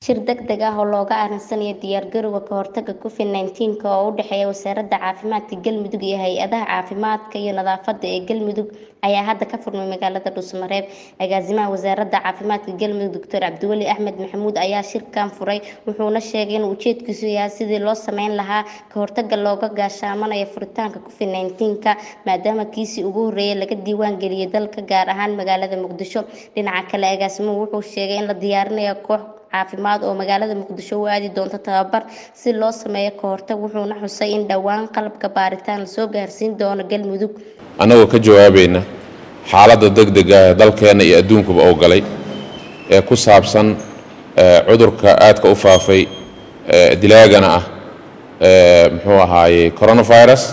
shir degdeg ah oo looga aaminsanaya diyaargarowga ka hortagga covid nneteen-ka oo u dhexeeya wasaaradda caafimaadka galmudug iyo hay-adaha caafimaadka iyo nadaafadda ee galmudug ayaa hadda ka furmay magaalada dhuusmareeb agaasimaha wasaaradda caafimaadka galmudug doctor cabdiweli axmed maxamuud ayaa shirkan furay wuxuuna sheegay in ujeedkiisu yahay sidii loo sameyn lahaa ka hortagga looga gaashaamanayo furitaanka covid nneteen-ka maadaama kiisii ugu horreeyay laga diiwaan geliyay dalka gaar ahaan magaalada muqdisho dhinaca kale agaasimuhu wuxuu sheegay in la diyaarinayo koox caafimaad oo magaalada muqdisho u aadi doonto tababar si loo sameeyo ka hortag wuxuuna xusay in dhowaan qalabka baaritaan lasoo gaarsiin doono galmudug annagoo ka jawaabayna xaaladda degdega ee dalkeenna iyo adduunkuba oo galay ee ku saabsan cudurka aadka u faafay dilaagana ah muxuu ahaayey coronavirus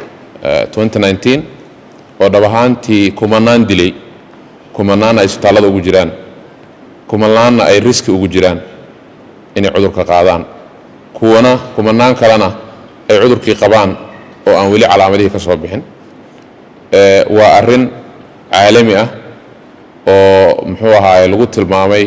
oo dhab ahaantii kumanaan dilay kumanaanna ay isbitaallada ugu jiraan kumanaanna ay riski ugu jiraan inay cudurka qaadaan kuwana kumanaan kalena ay cudurkii qabaan oo aan weli calaamadihii ka soo bixin waa arrin caalami ah oo muxuu ahaaye lagu tilmaamay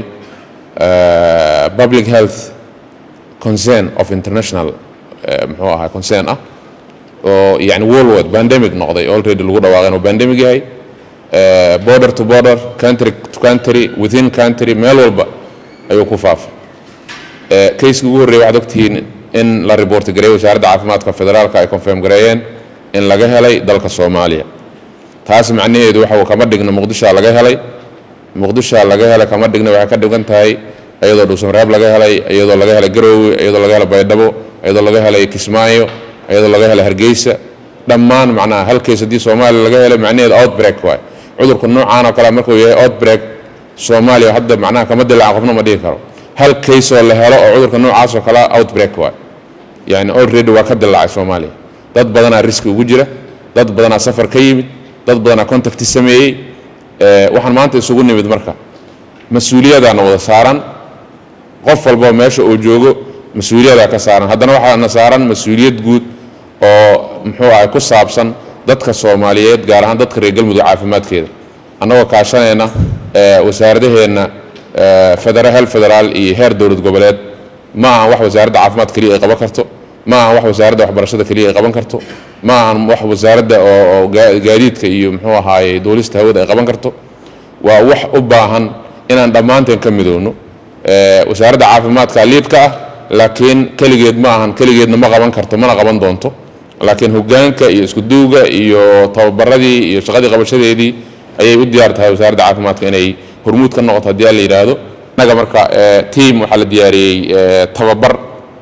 public health concern of international muxuu ahaa concern ah oo yani worldwide pandemic noqday already lagu dhawaaqay inuu pandemic yahay border to border country to country within country meel walba ayuu ku faafay kayskii ugu horreeyay waxaad ogtihiin in la report gareeyay wasaaradda caafimaadka federaalka ay confirm gareeyeen in laga helay dalka soomaaliya taas macnaheedu waxa kama dhigna muqdishoa laga helay muqdishoa laga helay kama dhigna waxay ka dhigan tahay iyadoo dhuusamareeb laga helay iyadoo laga helay garoowe iyadoo laga helay baydhabo iyadoo laga helay kismaayo iyadoo laga helay hargeysa dhammaan macnaha hal kays haddii soomaaliya laga helay macnaheedu outbreak waay cudurka noocaan oo kale markuu yahay outbreak soomaaliya hadda macnaha kama dilaaca qofna ma dhihi karo hal kays oo la helo oo cudurka noocaas oo kale outbreak waay yani already waa ka dilaacay soomaaliya dad badanaa riski ugu jira dad badanaa safar ka yimid dad badanaa contacti sameeyey waxaan maanta isugu nimid marka mas-uuliyadaana wada saaran qof walba meesha uu joogo mas-uuliyadaa ka saaran haddana waxaana saaran mas-uuliyad guud oo muxuu ahay ku saabsan dadka soomaaliyeed gaar ahaan dadka reer galmudug caafimaadkeeda annagoo kaashanayna wasaaradaheenna federa hel federaal iyo heer dowlad goboleed ma ahan wax wasaaradda caafimaad keliya ay qaban karto ma ahan wax wasaaradda waxbarashada keliya ay qaban karto ma ahan wax wasaaradda oo gaadiidka iyo muxuu ahaaye duulista hawada ay qaban karto waa wax u baahan inaan dhammaanteen ka midowno wasaaradda caafimaadka liidka ah laakiin keligeed ma ahan keligeedna ma qaban karto mana qaban doonto laakiin hogaanka iyo iskuduuga iyo tababaradii iyo shaqadii qabashadeedii ayay u diyaar tahay wasaaradda caafimaadka inay hormuud ka noqoto haddii aan la yidhaahdo innaga marka tiam waxaa la diyaariyey tababar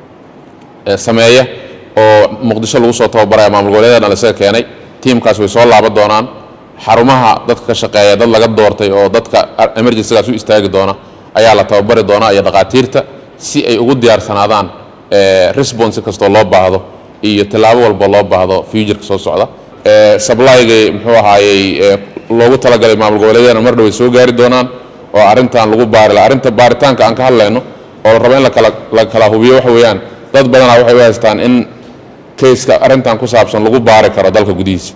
sameeya oo muqdisho lagu soo tababaraya maamul goboleedana lasaga keenay tiamkaas way soo laaban doonaan xarumaha dadka ka shaqeeya dad laga doortay oo dadka emergencygaas u istaagi doona ayaa la tababari doonaa iyo dhaqaatiirta si ay ugu diyaarsanaadaan response kastoo loo baahdo iyo tallaabo walba loo baahdo futureka soo socda sablyga muxuu ahaayey loogu talagalay maamul goboleedyadana mar dhoway soo gaari doonaan oo arrintan lagu baari laha arrinta baaritaanka aan ka hadlayno oo la rabo in lakala la kala hubiyo waxa weeyaan dad badanaa waxay u haystaan in kayska arrintan ku saabsan lagu baari karo dalka gudihiisa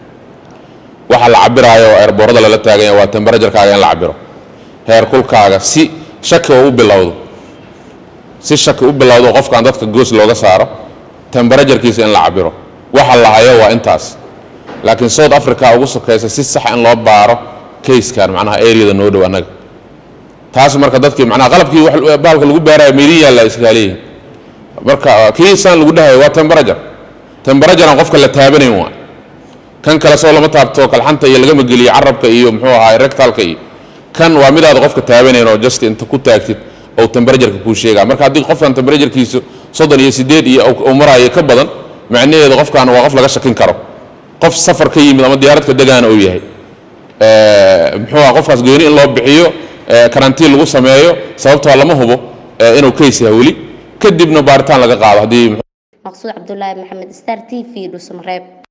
waxa la cabiraayo oo eerboorada lala taaganya waa temberajarkaaga in la cabiro heer kulkaaga si shaki oo u bilowdo si shaki u bilowdo qofkan dadka goos looga saaro temberajarkiisa in la cabiro waxa la hayo waa intaas laakiin south africa ugu sokaysa si sax in loo baaro kayskan macnaha areada noo dhow annaga taas marka dadkii macnaha qalabkii baalka lagu baaraya meelin yaalla iskaaleeyihin marka kii saan lagu dhahayo waa temberajar temberajaran qofka la taabanayn waa kan kale soo lama taabto kalxanta iyo lagama geliyo carabka iyo muxuu ahaa rectalka iyo kan waa midaada qofka taabanayn oo just inta ku taagtid oo temberajarka kuu sheegaa marka haddii qofkan temberajarkiisu soddon iyo siddeed iyo uu maraayo ka badan macnaheedu qofkan waa qof laga shakin karo qof safar ka yimid ama diyaaradka degaana uu yahay muxuu aha qofkaas gooni in loo bixiyo karantiin lagu sameeyo sababtoo lama hubo inuu kays yahay weli kadibna baaritaan laga qaado haddii maqsuud cabdulaahi maxamed star t v dhuusamareeb